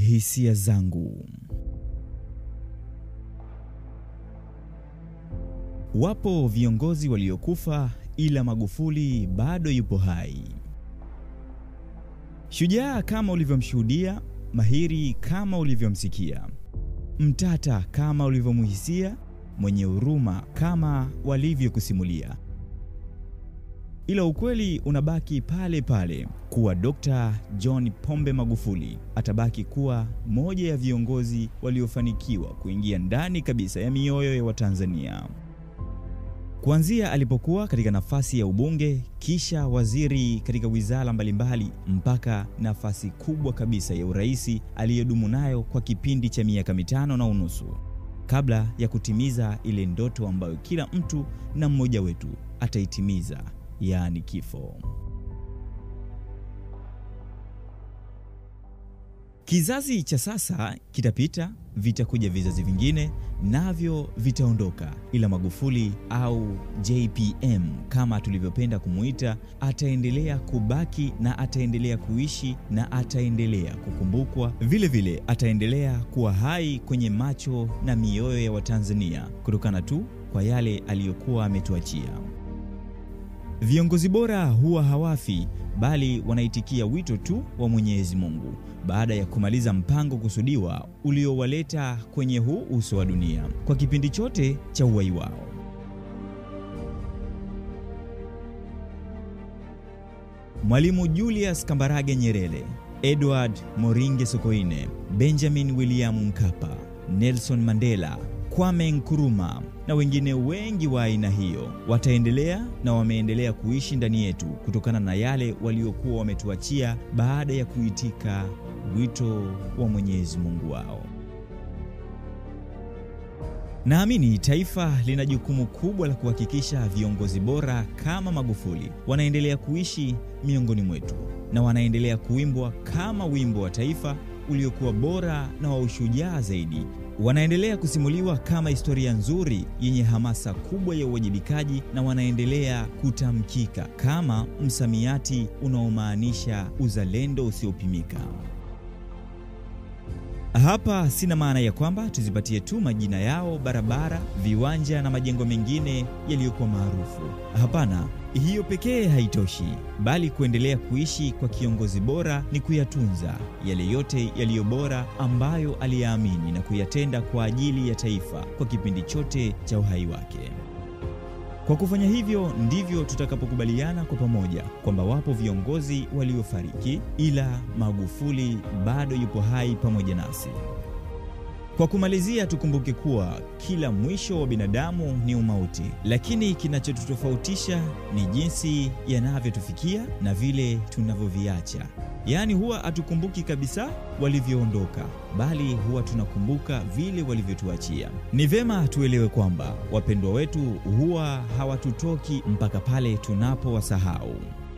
hisia zangu. Wapo viongozi waliokufa ila Magufuli bado yupo hai. Shujaa kama ulivyomshuhudia, mahiri kama ulivyomsikia, mtata kama ulivyomuhisia, mwenye huruma kama walivyokusimulia, ila ukweli unabaki pale pale kuwa Dr. John Pombe Magufuli atabaki kuwa moja ya viongozi waliofanikiwa kuingia ndani kabisa ya mioyo ya Watanzania. Kuanzia alipokuwa katika nafasi ya ubunge, kisha waziri katika wizara mbalimbali, mpaka nafasi kubwa kabisa ya uraisi aliyodumu nayo kwa kipindi cha miaka mitano na unusu, kabla ya kutimiza ile ndoto ambayo kila mtu na mmoja wetu ataitimiza, yaani kifo. Kizazi cha sasa kitapita, vitakuja vizazi vingine, navyo vitaondoka, ila Magufuli au JPM kama tulivyopenda kumuita, ataendelea kubaki na ataendelea kuishi na ataendelea kukumbukwa. Vile vile ataendelea kuwa hai kwenye macho na mioyo ya Watanzania kutokana tu kwa yale aliyokuwa ametuachia. Viongozi bora huwa hawafi bali wanaitikia wito tu wa Mwenyezi Mungu baada ya kumaliza mpango kusudiwa uliowaleta kwenye huu uso wa dunia kwa kipindi chote cha uhai wao. Mwalimu Julius Kambarage Nyerere, Edward Moringe Sokoine, Benjamin William Mkapa, Nelson Mandela, Kwame Nkrumah na wengine wengi wa aina hiyo wataendelea na wameendelea kuishi ndani yetu kutokana na yale waliokuwa wametuachia baada ya kuitika wito wa Mwenyezi Mungu wao. Naamini taifa lina jukumu kubwa la kuhakikisha viongozi bora kama Magufuli wanaendelea kuishi miongoni mwetu na wanaendelea kuimbwa kama wimbo wa taifa uliokuwa bora na wa ushujaa zaidi wanaendelea kusimuliwa kama historia nzuri yenye hamasa kubwa ya uwajibikaji na wanaendelea kutamkika kama msamiati unaomaanisha uzalendo usiopimika. Hapa sina maana ya kwamba tuzipatie tu majina yao barabara, viwanja na majengo mengine yaliyokuwa maarufu. Hapana, hiyo pekee haitoshi, bali kuendelea kuishi kwa kiongozi bora ni kuyatunza yale yote yaliyo bora ambayo aliyaamini na kuyatenda kwa ajili ya taifa kwa kipindi chote cha uhai wake. Kwa kufanya hivyo ndivyo tutakapokubaliana kwa pamoja kwamba wapo viongozi waliofariki, ila Magufuli bado yupo hai pamoja nasi. Kwa kumalizia, tukumbuke kuwa kila mwisho wa binadamu ni umauti, lakini kinachotutofautisha ni jinsi yanavyotufikia na vile tunavyoviacha. Yaani, huwa hatukumbuki kabisa walivyoondoka, bali huwa tunakumbuka vile walivyotuachia. Ni vema tuelewe kwamba wapendwa wetu huwa hawatutoki mpaka pale tunapowasahau.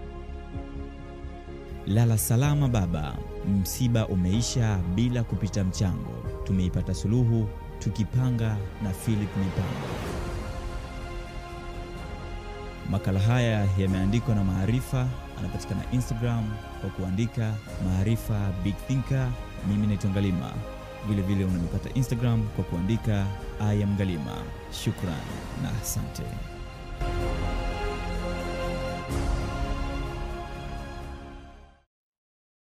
Lala salama baba, msiba umeisha bila kupita mchango. Tumeipata suluhu tukipanga na Philip Mipango. Makala haya yameandikwa na Maarifa, anapatikana Instagram kwa kuandika Maarifa Big Thinker. Mimi naitwa Ngalima, vile vile unanipata Instagram kwa kuandika I am Ngalima. Shukran na asante.